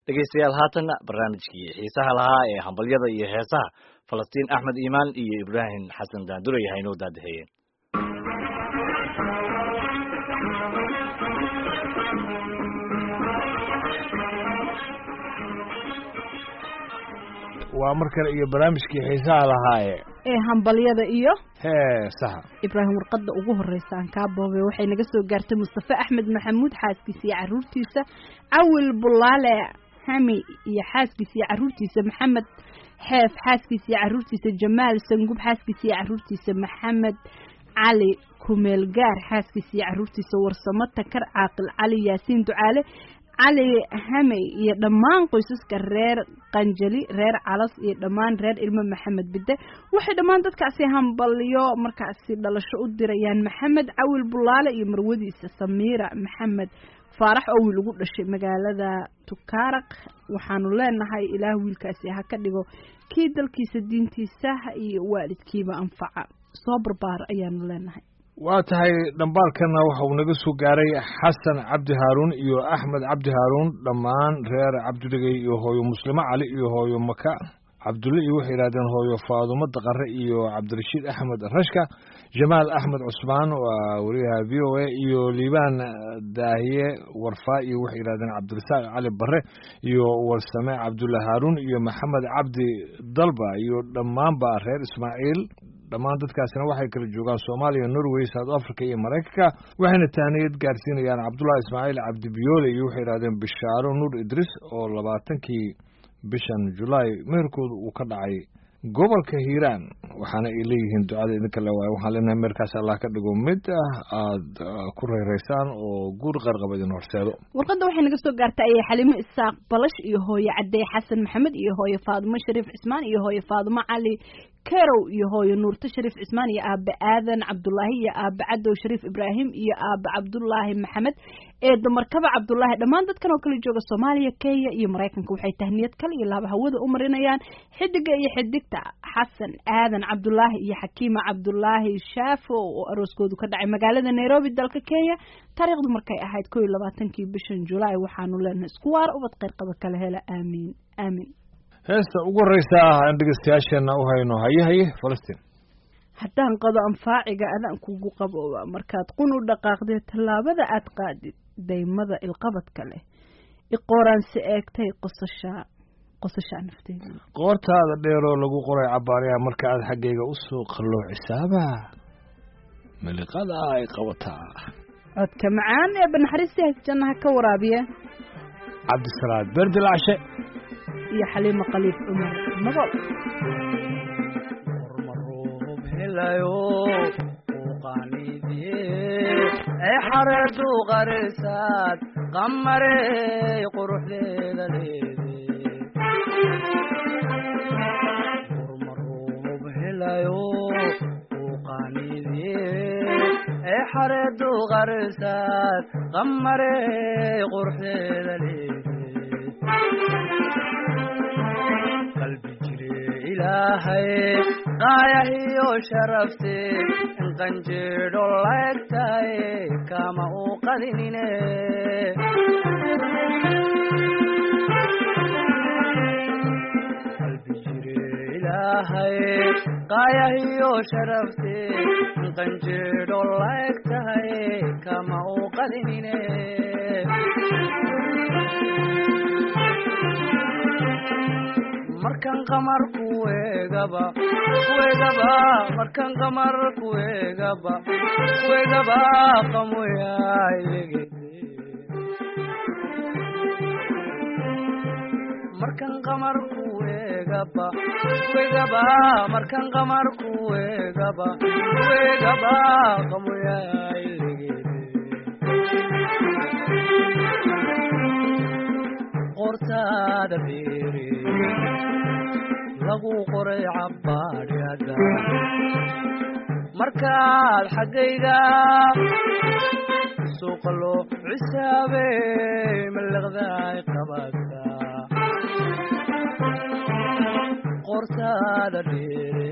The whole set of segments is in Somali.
dhegaystayaal haatanna barnaamijkii xiisaha lahaa ee hambalyada iyo heesaha falastiin axmed iimaan iyo ibraahim xasan daandure yahay inoo daadaheeyeen waa mar kale iyo barnaamijkii xiisaha lahaaye ee hambalyada iyo heesaha ibraahim warqadda ugu horreysa aan kaa boobay waxay naga soo gaartay mustafe axmed maxamuud xaaskiisa iyo carruurtiisa cawil bulaale hami iyo xaaskiisa iyo carruurtiisa maxamed xeef xaaskiisa iyo carruurtiisa jamaal sangub xaaskiisa iyo carruurtiisa maxamed cali kumeelgaar xaaskiisa iyo carruurtiisa warsamo takar caaqil cali yaasiin ducaale cali hamey iyo dhammaan qoysaska reer qanjali reer calas iyo dhammaan reer ilmo maxamed bidde waxay dhammaan dadkaasi hambalyo markaasi dhalasho u dirayaan maxamed cawil bulaale iyo marwadiisa samiira maxamed faarax oo wiil ugu dhashay magaalada tukaaraq waxaanu leenahay ilaah wiilkaasi ha ka dhigo kii dalkiisa diintiisa iyo waalidkiiba anfaca soo barbaar ayaanu leenahay waa tahay dhambaalkana waxa uu naga soo gaaray xasan cabdi haaruun iyo axmed cabdi haaruun dhammaan reer cabdidhegey iyo hooyo muslimo cali iyo hooyo maka cabdulle iyo waxay yidhahdeen hooyo faadumo daqare iyo cabdirashiid axmed rashka jamaal axmed cusmaan waa wariyaha v o a iyo liibaan daahiye warfaa iyo waxay yidhahdeen cabdirasaaq cali bare iyo warsame cabdulle haaruun iyo maxamed cabdi dalba iyo dhammaanba reer ismaaciil dhammaan dadkaasina waxay kala joogaan soomaaliya norway south africa iyo maraykanka waxayna tahniyad gaarsiinayaan cabdullahi ismaaciil cabdibiyoole iyo waxay yidhahdeen bishaaro nuur idris oo labaatankii bishan julaay meherkooda uu ka dhacay gobolka hiiraan waxaana ay leeyihiin ducada idinka le waayo waxaan leenahay meerkaas allah ka dhigo mid ah aada ku reyreysaan oo guur qarqaba idin horseedo warqadda waxay naga soo gaartay ayay xalimo isaaq balash iyo hooyo cadey xasan maxamed iyo hooyo faadumo shariif cismaan iyo hooyo faadumo cali kerow iyo hooyo nuurto shariif cismaan iyo aabe aadan cabdulaahi iyo aabe cadow shariif ibraahim iyo aabe cabdulaahi maxamed eedo markaba cabdulaahi dhammaan dadkan oo kala jooga soomaaliya kenya iyo maraykanka waxay tahniyad kale iyo laaba hawada u marinayaan xidiga iyo xidigta xasan aadan cabdulaahi iyo xakiima cabdulaahi shaafo oo arooskoodu ka dhacay magaalada nairobi dalka kenya taariikhdu markay ahayd ko iyo labaatankii bishan julaay waxaanu leenahay isku waar ubad qayrqaba kala hela aamiin aamiin heesta ugu horreysa aan dhegeystayaasheenna u hayno haye haye falastiin haddaan qado anfaaciga adaan kugu qabooba markaad qun u dhaqaaqdee tallaabada aad qaadid daymada ilqabadka leh iqooraansi eegtay qosashaa qosashaa nafteeda qoortaada dheeroo lagu qoray cabaaryaha marka aad xaggayga u soo qalloo cisaaba miliqada ay qabataa codka macaan ee banaxariistii jannaha ka waraabiya cabdisalaad berdilcshe iyo xaliimo khaliif cumar nabol ee xareedu qarisaad qamarey quruxdeeda leede urmaruub helayo uu qaanidiye ee xareedu qarisaad qamarey quruxdeeda leede qalbi jire ilaahay qaayahiyo sharafte in qanjeedho laegtahay kama uu qadinine qalbi jire ilaahay qaayahiyo sharafte in qanjeedho laegtahay kama uu qadinine markan qamar kuegaba kuegaba markan qamar kuegaba kuegaba qamoyaalegede markan qamar kuegaba kuegaba markan qamar kuegaba kuegaba qamoyaalegede qortaada beere lagu qoray cabbaadhyada markaad xaggayga suuqa loo cisaabey maliqdaay qabata qortaada dheere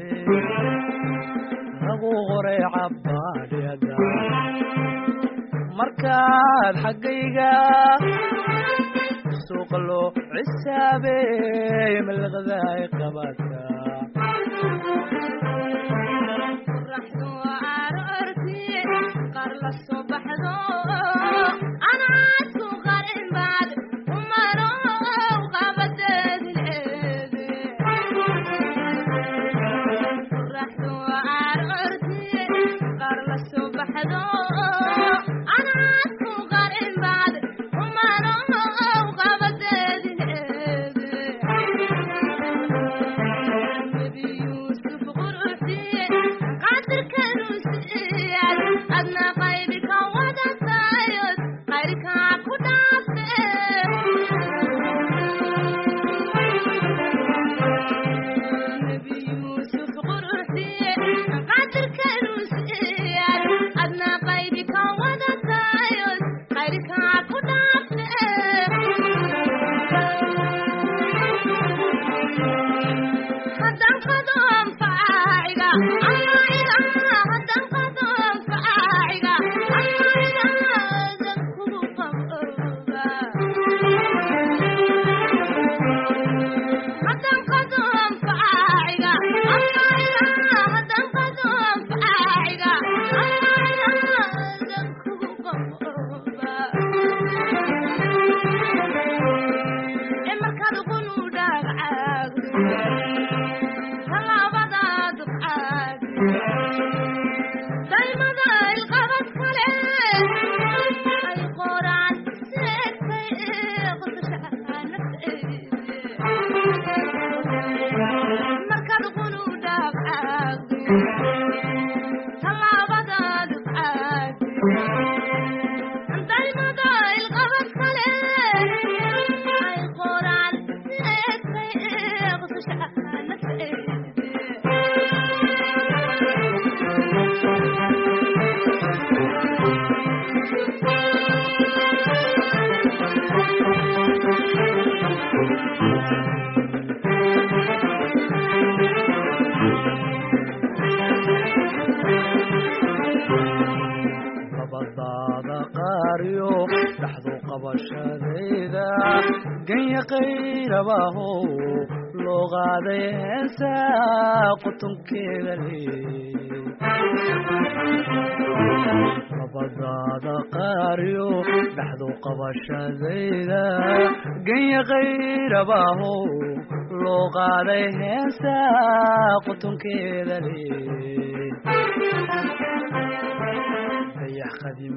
lagu qoray cabbaadhyada markaad xaggayga suuqa loo cisaabey malaqdaay qabataa qorraxdu aroortii qaar la soo baxdo anaadku qarin baad umanow qabadeedileede qorraxdu aroortii qaar la soo baxdo anaadku qarin baad umanow qabadeedileede nebi yuusuf quruxdiye qadirkanu siiyad adna qaybi ka wadatayod qayrkaa ku dhaafe nebi yuusuf quruxdiye qadirkanu siiyad adna qaybi ka wadatayod qayrkaa ku dhaafe haddaan qadoon faaciga ayayda haddaan qadoon faaciga ayayda adan kugu qabooba haddaan qadoon faaciga ayayda haddaan qadoon faaciga ayayda adan kugu qabooba ee markaad uqunu dhaagcaagdo talaabadaad duqaad daymada ilqabad kale ay qoraan seegtay qosashaca nafteede markaad qunu dhaabcaagdo talaabadaad duqaad daymada ilqabad kale ay qoraan seegtay qosashaca nafteede labadaada qaariyo dhaxdu qabashadayda ganya qayrabahow loo qaaday heesa qutunkeeda leey labadaada qaariyo dhaxdu qabashadayda ganya qayrabahow loo qaaday heesa qutunkeeda leey dayax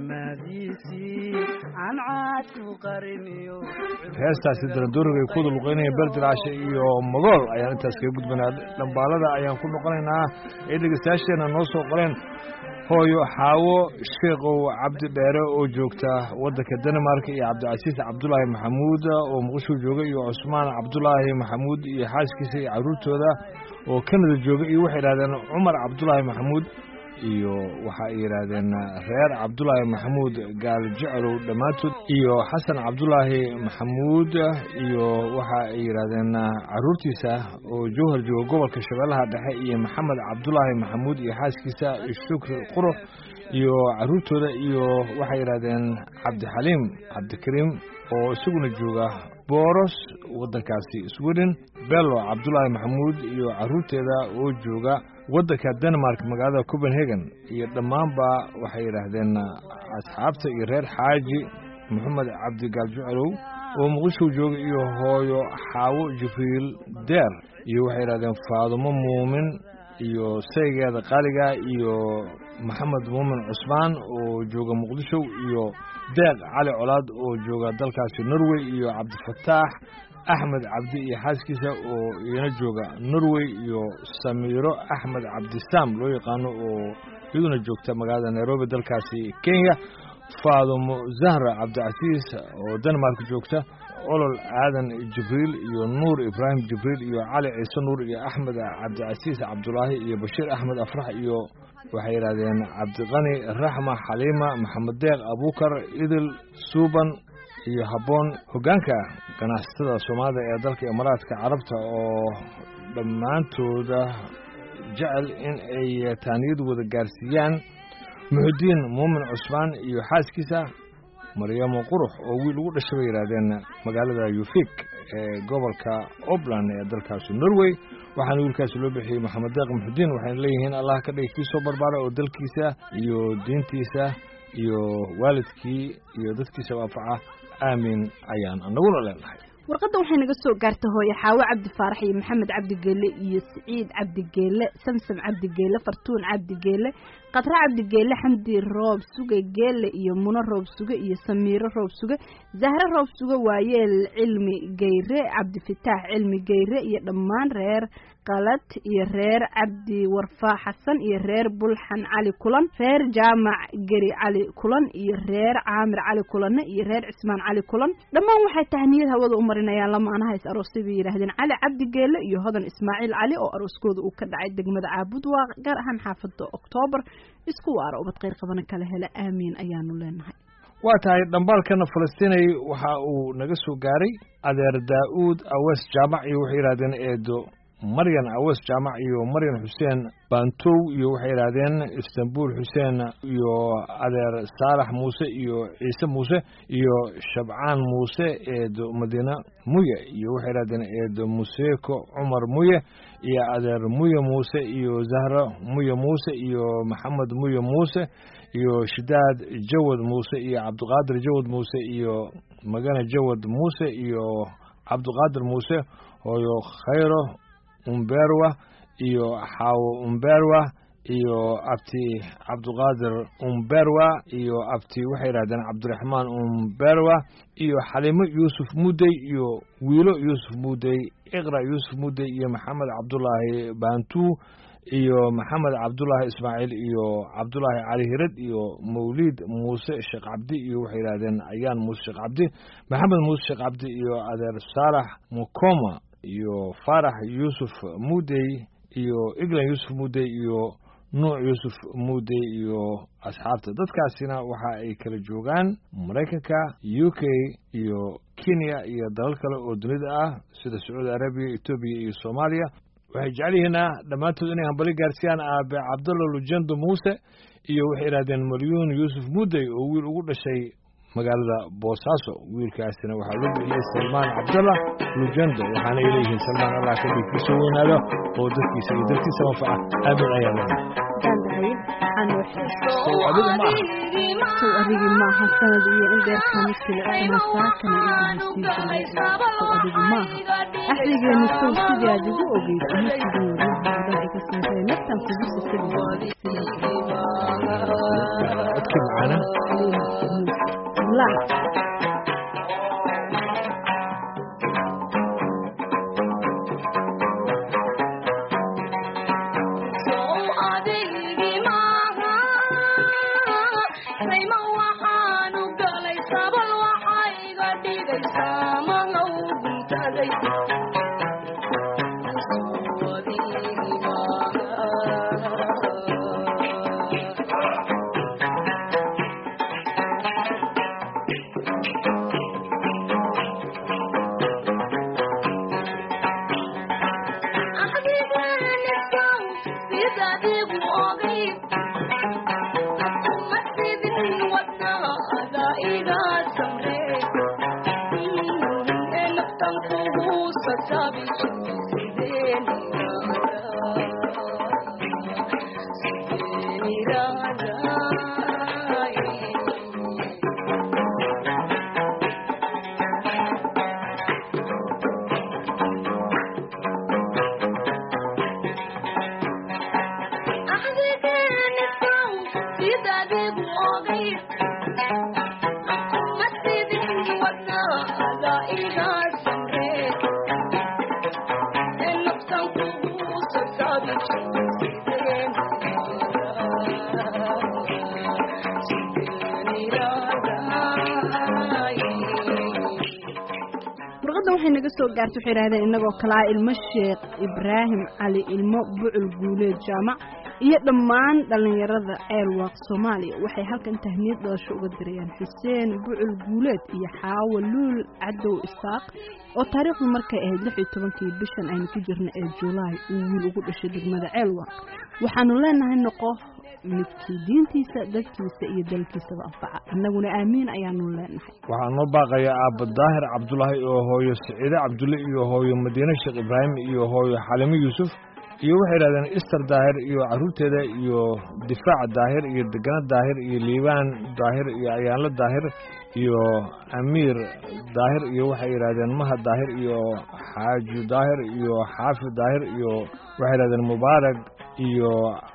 qadimaadiisii cancaadku qariniyo heestaasi darandooriga ay ku wada luqeynayeen berdilaasha iyo magool ayaan intaas kaga gudbanaa dhambaalada ayaan ku noqonaynaa ee dhegeystayaasheena noo soo qoreen hooyo xaawo sheekhow cabdi dheere oo joogta waddanka denmark iyo cabdicasiis cabdulaahi maxamuud oo muqdisho jooga iyo cusmaan cabdulaahi maxamuud iyo xaaskiisa iyo carruurtooda oo kanada jooga iyo waxay idhahdeen cumar cabdulaahi maxamuud iyo waxa ay yidhaahdeen reer cabdulaahi maxamuud gaal jecelow dhammaantood iyo xasan cabdulaahi maxamuud iyo waxa ay yidhaahdeen caruurtiisa oo jowhar jooga gobolka shabeellaha dhexe iyo maxamed cabdulaahi maxamuud iyo xaaskiisa shukri qurux iyo caruurtooda iyo waxay yidhaahdeen cabdixaliim cabdikariim oo isaguna jooga booros waddankaasi sweden bello cabdulaahi maxamuud iyo caruurteeda oo jooga waddanka denmark magaalada copenhagen iyo dhammaanba waxay yidhaahdeen asxaabta iyo reer xaaji maxamed cabdigaal jucelow oo muqdisho jooga iyo hooyo xaawo jibriil deer iyo waxay yidhahdeen faadumo muumin iyo saygeeda qaaliga iyo maxamed muumin cusmaan oo jooga muqdisho iyo deeq cali colaad oo jooga dalkaasi norway iyo cabdifataax axmed cabdi iyo xaaskiisa oo iyana jooga norway iyo samiiro axmed cabdisaam loo yaqaano oo iyaduna joogta magaalada nairobi dalkaasi kenya faadumo zahra cabdicasiis oo denmark joogta olol aadan jibriil iyo nuur ibraahim jibriil iyo cali ciise nuur iyo axmed cabdicasiis cabdulaahi iyo bashiir axmed afrax iyo waxay yidhahdeen cabdiqani raxma xaliima maxamed deeq abuukar idil suuban iyo habboon hoggaanka ganacsatada soomaalida ee dalka imaaraadka carabta oo dhammaantooda jecel in ay taaniyad wada gaarsiiyaan muxudiin muumin cusmaan iyo xaaskiisa maryamo qurux oo wiil ugu dhashay bay yidhaahdeen magaalada yufik ee gobolka obland ee dalkaasi norway waxaana wiilkaasi loo bixiyey maxamed deeq muxudiin waxayna leeyihiin allah ka dhigi kii soo barbaara oo dalkiisa iyo diintiisa iyo waalidkii iyo dadkiisa waafaca aamin ayaan anaguna leenahay warqadda waxay naga soo gaartay hooye xaawo cabdi faarax iyo maxamed cabdigeele iyo siciid cabdigeele samsam cabdigeele fartuun cabdigeele qadre cabdigeele xamdi roob suge geele iyo muno roob suge iyo samiiro roob suge zahre roob suge waayeel cilmi geyre cabdifitaax cilmi geyre iyo dhammaan reer qalad iyo reer cabdi warfaa xasan iyo reer bulxan cali kulan reer jaamac geri cali kulan iyo reer caamir cali kulanne iyo reer cismaan cali kulan dhammaan waxay tahniyad hawada u marinayaan lamaanaha is aroosay bay yidhaahdeen cali cabdigeele iyo hodan ismaaciil cali oo arooskooda uu ka dhacay degmada caabud waa gaar ahaan xaafada oktoobar isku waara ubad kheyr qabana kala hela aamiin ayaanu leenahay waa tahay dhambaalkana falastiinay waxa uu naga soo gaaray adeer daa'uud awees jaamac iyo waxay yidhahdeen eedo maryan awees jaamac iyo maryan xuseen bantow iyo waxay yidhaahdeen istanbul xuseen iyo adeer saalax muuse iyo ciise muuse iyo shabcaan muuse eedo madiine muye iyo waxay yidhahdeen eedo museeko cumar muye iyo adeer muye muuse iyo zahro muye muuse iyo maxamed muye muuse iyo shidaad jawad muuse iyo cabdiqaadir jawad muuse iyo magane jawad muuse iyo cabdiqaadir muuse hooyo khayro umberwa iyo xaawo umberwa iyo abti cabdiqaadir umberwa iyo abti waxay yidhahdeen cabdiraxmaan umberwa iyo xaliimo yuusuf mudey iyo wiilo yuusuf mudey iqra yuusuf mudey iyo maxamed cabdulaahi bantu iyo maxamed cabdulaahi ismaaciil iyo cabdulaahi cali hirad iyo mawliid muuse sheekh cabdi iyo waxay yidhahdeen ayaan muuse sheekh cabdi maxamed muuse sheekh cabdi iyo adeer saalax mukoma iyo faarax yuusuf mudey iyo eglan yuusuf mudey iyo nuuc yuusuf mudey iyo asxaabta dadkaasina waxa ay kala joogaan maraykanka u k iyo kenya iyo dalal kale oo dunida ah sida sacuudi arabiya etoobiya iyo soomaaliya waxay jecel yihiina dhammaantood inay hambali gaarsiiyaan aabe cabdalla lujendo muuse iyo waxay yidhahdeen malyuun yuusuf mudey oo wiil ugu dhashay magaalada boosaaso wiilkaasina waxaa loo bixiyey salmaan cabdalla lujendo waxaana ay leeyihiin salmaan allah ka dhiigkiisa weynaado oo dadkiisa iyo dadkiisa manfaca aamin ayaa leedahay sow adiga ma aha sow adigii maaha sanad iyo in dheerkama jilicsanaa saakana igahasiijiray sow adigu maaha axdigeenu sow sidii aad igu ogeyd ama sidii waryaha iga sintay naftan kugu sisadi codkii macaana la warqadda waxay naga soo gaartay waxay yidhahdeen innagoo kalaa ilmo sheekh ibraahim cali ilmo bucul guuleed jaamac iyo dhammaan dhallinyarada ceelwaaq soomaaliya waxay halkan tahniyad dhalasho uga dirayaan xuseen bucul guuleed iyo xaawo luul cadow isaaq oo taariikhdu markay ahayd lix iyo tobankii bishan aynu ku jirna ee julaay uu wiil ugu dhashay degmada ceelwaaq waxaanu leenahay noqo midkii diintiisa dadkiisa iyo dalkiisaba anfaca annaguna aamiin ayaanu leenahay waxaa noo baaqaya aabba daahir cabdulaahi iyo hooyo siciide cabdulle iyo hooyo madiine sheekh ibraahim iyo hooyo xalimo yuusuf iyo waxay yidhahdeen ister daahir iyo carruurteeda iyo difaac daahir iyo degana daahir iyo liibaan daahir iyo ayaanlo daahir iyo amiir daahir iyo waxay yidhahdeen maha daahir iyo xaaju daahir iyo xaafi daahir iyo waxay yidhahdeen mubaarak iyo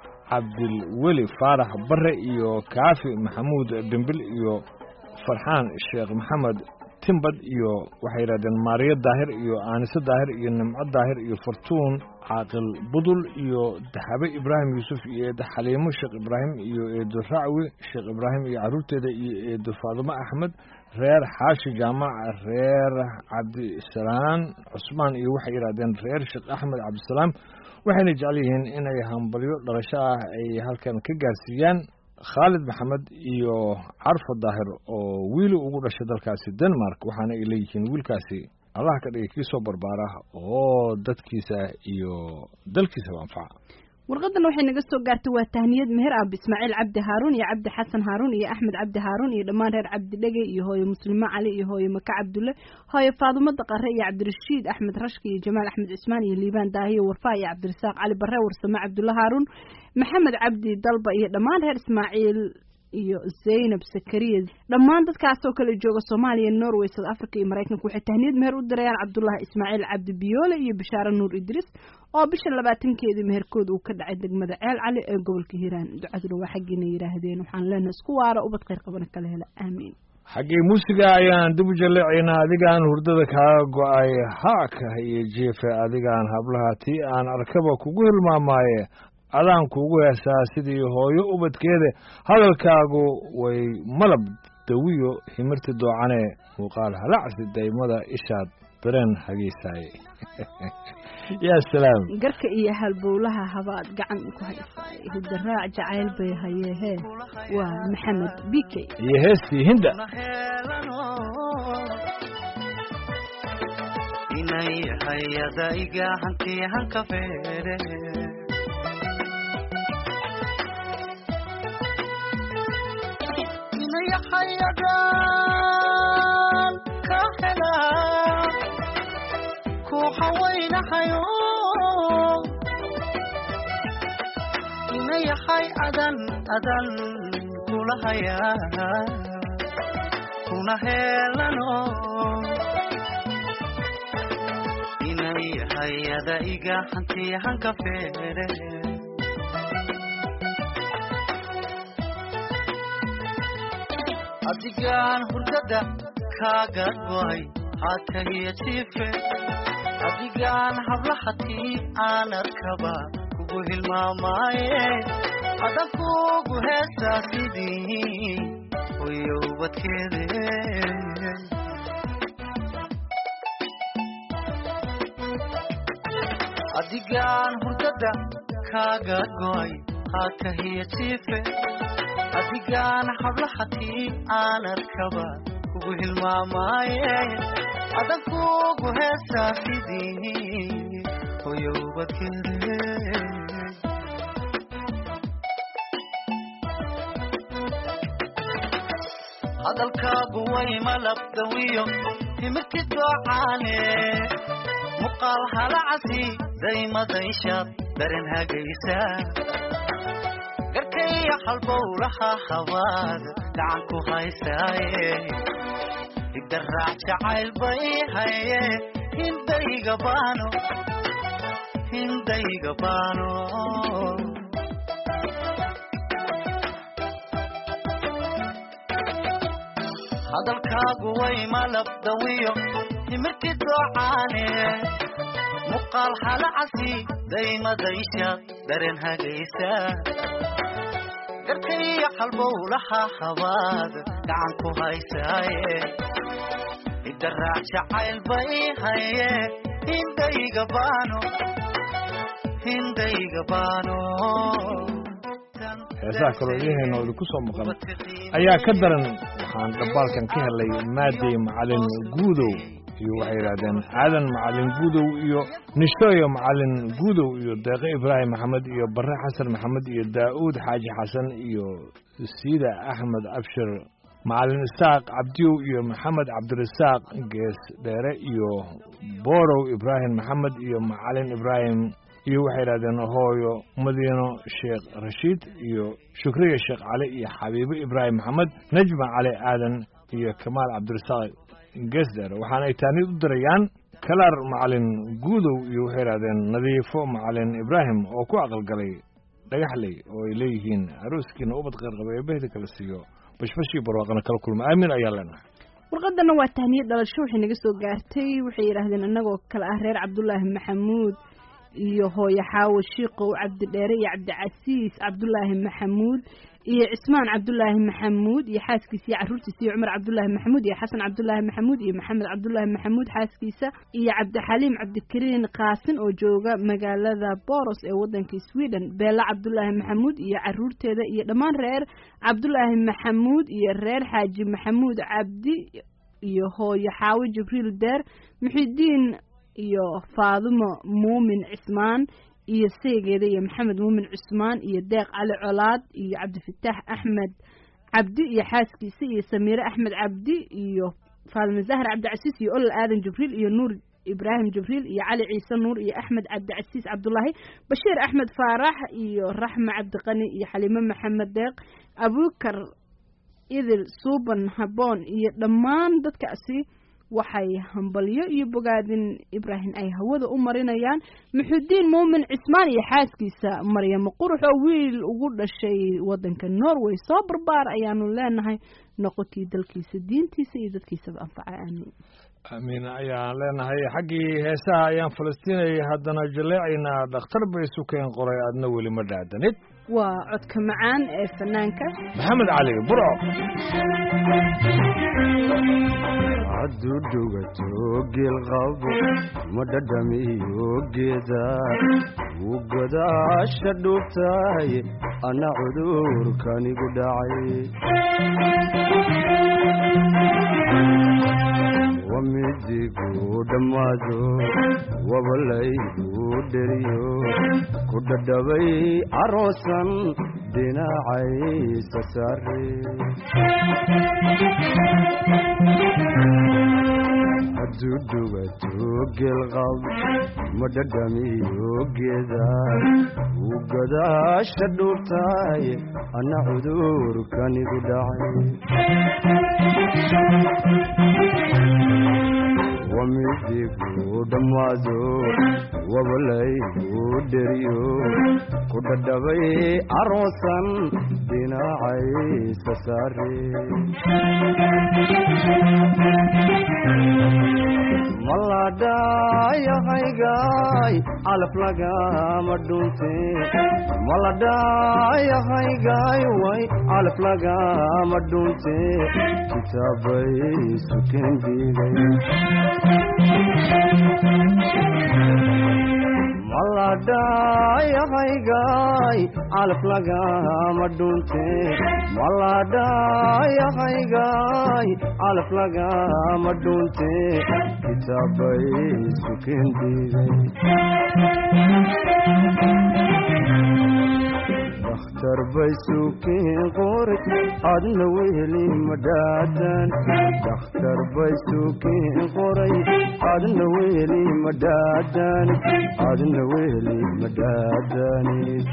cabdilweli faarax bare iyo kaafi maxamuud dhimbil iyo farxaan sheekh maxamed timbad iyo waxay yidhahdeen maariyo daahir iyo aanise daahir iyo nimco daahir iyo fartuun caaqil budul iyo daxabe ibraahim yuusuf iyo eedo xaliimo sheekh ibraahim iyo eedo racwi sheekh ibraahim iyo carruurteeda iyo eedo faadimo axmed reer xaashi jaamac reer cabdisalaan cusmaan iyo waxay yidhahdeen reer sheekh axmed cabdisalaam waxayna jecel yihiin inay hambalyo dhalasho ah ay halkan ka gaarsiiyaan khaalid maxamed iyo carfo daahir oo wiili ugu dhashay dalkaasi denmark waxaana ay leeyihiin wiilkaasi allah ka dhigay kii soo barbaara oo dadkiisa iyo dalkiisaba anfaca warqadan waxay naga soo gaartay waa tahniyad meher aab ismaaciil cabdi haaruun iyo cabdi xasan haaruun iyo axmed cabdi haaruun iyo dhammaan reer cabdi dhege iyo hooyo muslimo cali iyo hooyo maka cabdulle hooyo faadumo daqare iyo cabdirashiid axmed rashki iyo jamaal axmed cismaan iyo liibaan daahiyo warfaa iyo cabdirasaaq cali bare warsame cabdulle haaruun maxamed cabdi dalba iyo dhammaan reer ismaaciil iyo zaynab sakariya dhammaan dadkaasoo kale jooga soomaaliya norway south africa iyo maraykanka waxay tahniyad meher u dirayaan cabdullaahi ismaaciil cabdi biyoole iyo bishaare nuur idriis oo bisha labaatankeedii meherkooda uu ka dhacay degmada ceel cali ee gobolka hiiraan ducaduna waa xaggiina yidhaahdeen waxaan leenahay isku waara ubad khayr qabana kala hela aamiin xaggii muusiga ayaan dib u jalleecaynaa adigaan hurdada kaaga go-ay haaka iyo jeefe adigaan hablaha tii aan arkaba kugu hilmaamaaye adaan kuugu heesaa sidii hooyo ubadkeeda hadalkaagu way malab dawiyo himirti doocane muuqaal halacsi daymada ishaad dareen hagaysaay yaa salaam garka iyo halbowlaha habaad gacan ku haysaay hidaraac jacayl bay hayeehee waa maxamed bikey iyo heestii hinda inay hayadayga hanti hanka feere inay hayadan ka hela ku hawaynahayo inay hay adan adan kula haya kuna helano inay hayada iga hanti hanka feere adigaan hurdada kaaga go'ay hakahiya jiife adigaan hablahatii aan arkaba kugu hilmaamaaye adan kugu heesaa sidii hoyo ubadkeede adigaan hurdada kaaga go'ay hakahiya jiife adigaan hablahatii aan arkaba kugu hilmaamaaye adan kugu heesaa sidii hoyo ubadkeede hadalkaagu way malabdawiyo timirti doocaane muqaal halacasi daymadayshaad daren hagaysa garkaya halbowlaha habaad gacan ku haysaaye idaraac jacayl bay haye hindayga baano hindayga baano hadalkaagu way malabdawiyo timirti doocaane muqaal halacasi daymadaysha daren hagaysa garkaya halbowlaha habaad gacan ku haysaaye idaraac jacayl bay haye hindayga baano hindayga baano heesaha kaloo idiheena oo idinku soo maqan ayaa ka daran waxaan dhambaalkan ka helay maadey macalin guudow iyo waxay yidhahdeen aadan macalin guudow iyo nishooyo macalin guudow iyo deeqe ibraahim maxamed iyo bare xasan maxamed iyo daa'uud xaaji xasan iyo siida axmed abshir macalin isaaq cabdiyow iyo maxamed cabdirasaaq gees dheere iyo boorow ibraahim maxamed iyo macalin ibraahim iyo waxay yidhahdeen hooyo madiino sheekh rashiid iyo shukriya sheekh cali iyo xabiibo ibraahim maxamed najma cali aadan iyo kamaal cabdirasaaq gees dheere waxaana ay taanid u dirayaan kalaar macalin guudow iyo waxay yidhahdeen nadiifo macalin ibraahim oo ku aqalgalay dhagaxley oo ay leeyihiin arooskiina ubad qeyrqaba ee behda kala siiyo bashbashii barwaaqana kala kulma aamin ayaa leenahay warqadana waa tahniyad dhalasho waxay naga soo gaartay waxay yidhaahdeen annagoo kale ah reer cabdulaahi maxamuud iyo hooyo xaawo shiiqow cabdidheere iyo cabdicasiis cabdulaahi maxamuud iyo cismaan cabdulaahi maxamuud iyo xaaskiisa iyo caruurtiisa iyo cumar cabdulaahi maxamuud iyo xasan cabdulaahi maxamuud iyo maxamed cabdulaahi maxamuud xaaskiisa iyo cabdixaliim cabdikariin qaasin oo jooga magaalada boros ee wadanka sweden beela cabdulaahi maxamuud iyo caruurteeda iyo dhammaan reer cabdulaahi maxamuud iyo reer xaaji maxamuud cabdi iyo hooyo xaawo jibriil deer muxidiin iyo faadumo muumin cismaan iyo seegeeda iyo maxamed muumin cusmaan iyo deeq cali colaad iyo cabdifataax axmed cabdi iyo xaaskiisa iyo samiire axmed cabdi iyo faalme zahar cabdicasiis iyo olol aadan jibriil iyo nuur ibraahim jibriil iyo cali ciise nuur iyo axmed cabdicasiis cabdulaahi bashiir axmed faarax iyo raxme cabdiqani iyo xaliime maxamed deeq abukar idil suuban haboon iyo dhammaan dadkaasi waxay hambalyo iyo bogaadin ibraahim ay hawada u marinayaan muxudiin muumin cismaan iyo xaaskiisa maryamo qurux oo wiil ugu dhashay wadanka norway soo barbaar ayaanu leenahay noqotii dalkiisa diintiisa iyo dadkiisaba anfaca aamin amiin ayaan leenahay xaggii heesaha ayaan falastiinayay haddana jaleecaynaa dhakhtar bay sukeen qoray aadna weli ma dhaadanid waa codka macaan ee fanaanka maxamed cali burco hadduu dhugato geelqabo ma dhadhamiyo geeda wuu godaasha dhuubtahay anna cudurkanigu dhacay wamidigu dhammaado wabalaygu dheriyo ku dhadhabay aroosan dhinacaysa saare hadduu dhugato geelqab ma dhadhamiyo geeda wuu godaasha dhuubtahay anna cudurkanigu dhacay wamidigu dhammaado wabalaygu dheriyo ku dhadhabay aroosan dhinacaysa saare maladhayahaygaay calaf lagama dhunte maladhayahaygaay way calaf lagama dhunte kitaabay suken dhigay maladhayahaygaay calaf lagama dhunte maladhayahaygaay calaf lagama dhunte kitaabay suken dhigay dakhtar bay suukiin qori adna weheli madhaadan dakhtar bay suukiin qoray adna weheli madhaadan adna weheli madhaadanid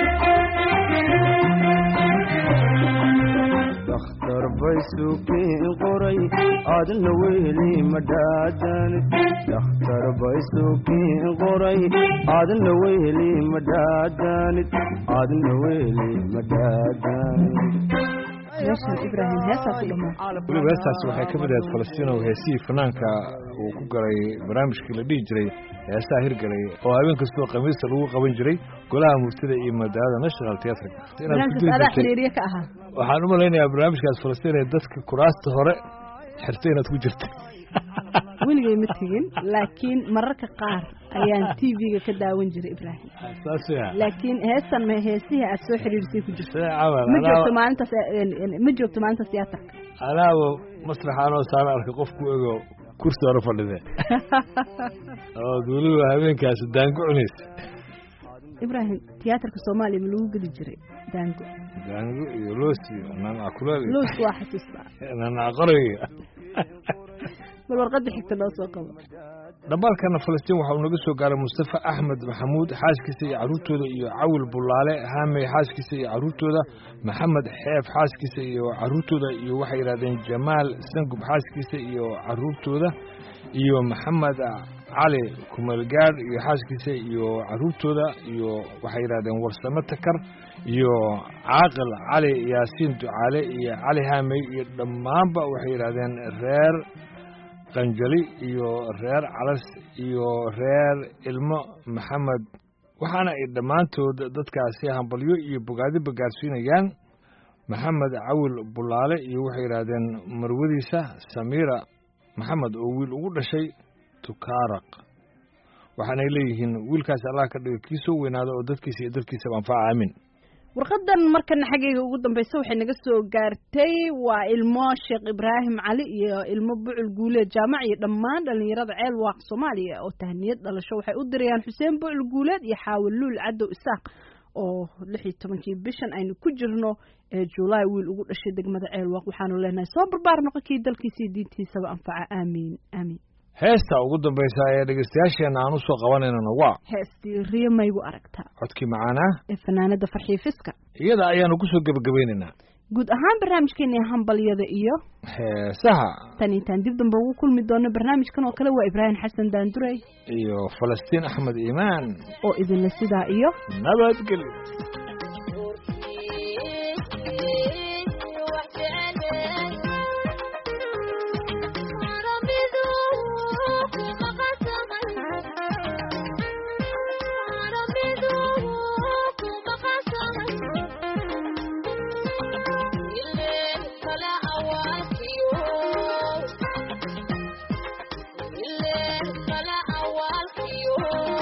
dakhtar bay suukiin qoray adna weheli madhaadanid dakhtar bay suukiin qoray adna weheli madhaadanid adna weheli madhaadanid meeshan ibraahim heesaa ku dhamaa weliba heestaasi waxay ka mid ahayd falastiinow heesihii fanaanka uu ku galay barnaamijkii la dhihi jiray heesaha hirgalay oo habeen kastoo khamiista lagu qaban jiray golaha murtida iyo madaalada national theatrka barnaamijkaas adaa xiriirye ka ahaa waxaan u malaynayaa barnaamijkaas falastiin ee dadka kuraasta hore xirtay inaad ku jirta weligay ma tegin laakiin mararka qaar ayaan t v-ga ka daawan jiray ibraahim saas ya laakiin heestan ma heesihii aad soo xiriirisay ku jirto see camal ma joogto anaa maalintaas ma joogto maalintaas tiyaatarka anaaba masraxa anoo saara arkay qof ku ego kursi hore fadhide ood weliba habeenkaasi daango cunaysa ibraahim tiyaatarka soomaaliya ma lagu geli jiray daango daango iyo loos iyo nanac kuleel iyo loos waa xasuustaa nanac qorayga bal warqadda xigta noo soo qabo dhambaalkana falastiin waxa uu naga soo gaaray mustafa axmed maxamuud xaaskiisa iyo carruurtooda iyo cawil bulaale haamey xaaskiisa iyo carruurtooda maxamed xeef xaaskiisa iyo carruurtooda iyo waxay yidhahdeen jamaal sangub xaaskiisa iyo carruurtooda iyo maxamed cali kumeelgaadh iyo xaaskiisa iyo carruurtooda iyo waxay yidhahdeen warsame takar iyo caaqil cali yaasiin ducaale iyo cali haamey iyo dhammaanba waxay yidhahdeen reer qanjali iyo reer calas iyo reer ilmo maxamed waxaana ay dhammaantood dadkaasi hambalyo iyo bogaadiba gaarsiinayaan maxamed cawil bulaale iyo waxay yidhaahdeen marwadiisa samiira maxamed oo wiil ugu dhashay tukaaraq waxaanay leeyihiin wiilkaasi allah ka dhiga kii soo weynaada oo dadkiisa iyo dalkiisaba anfaca aamin warqadan markana xaggayga ugu dambeysa waxay naga soo gaartay waa ilmo sheekh ibraahim cali iyo ilmo bucul guuleed jaamac iyo dhammaan dhalinyarada ceel waaq soomaaliya oo tahniyad dhalasho waxay u dirayaan xuseen bucul guuleed iyo xaawilluul cadow isaaq oo lix iyo tobankii bishan aynu ku jirno ee julaay wiil ugu dhashay degmada ceel waaq waxaanu leenahay soo barbaar noqon kii dalkiisa iyo diintiisaba anfaca aamiin aamiin heesta ugu dambaysa ee dhegeystayaasheenna aan u soo qabanaynana waa heestii riyo maygu aragtaa codkii macaanaa ee fanaanada farxiifiska iyada ayaanu ku soo gebagabaynaynaa guud ahaan barnaamijkeeni hambalyada iyo heesaha tan intaan dib dambe ugu kulmi doono barnaamijkan oo kale waa ibraahim xasan daanduray iyo falastiin axmed iimaan oo idinla sidaa iyo nabadgelyo Yeah.